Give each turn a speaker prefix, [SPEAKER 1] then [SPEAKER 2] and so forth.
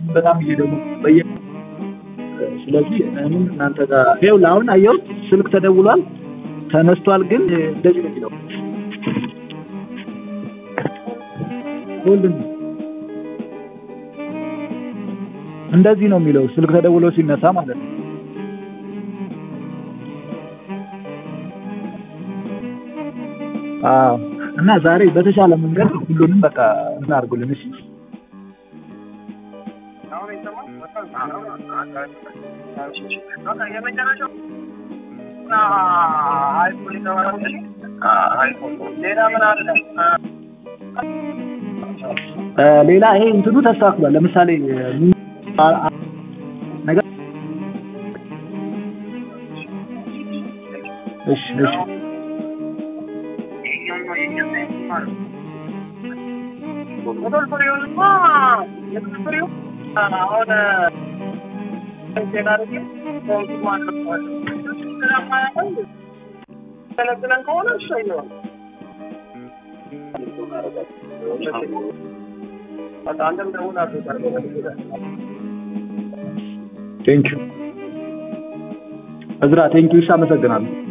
[SPEAKER 1] በጣም እየደወሉ በየ ስለዚህ እኔም እናንተ ጋር ይኸውልህ አሁን አየሁት ስልክ ተደውሏል ተነስቷል ግን እንደዚህ ነው የሚለው ሆልድ እንደዚህ ነው የሚለው ስልክ ተደውሎ ሲነሳ ማለት ነው አዎ እና ዛሬ በተሻለ መንገድ ሁሉንም በቃ እናድርጉልን እሺ ሌላ ይሄ እንትኑ ተስተካክሏል ለምሳሌ ነገር እሺ እሺ ቴንኪው እዝራ ቴንኪው አመሰግናለሁ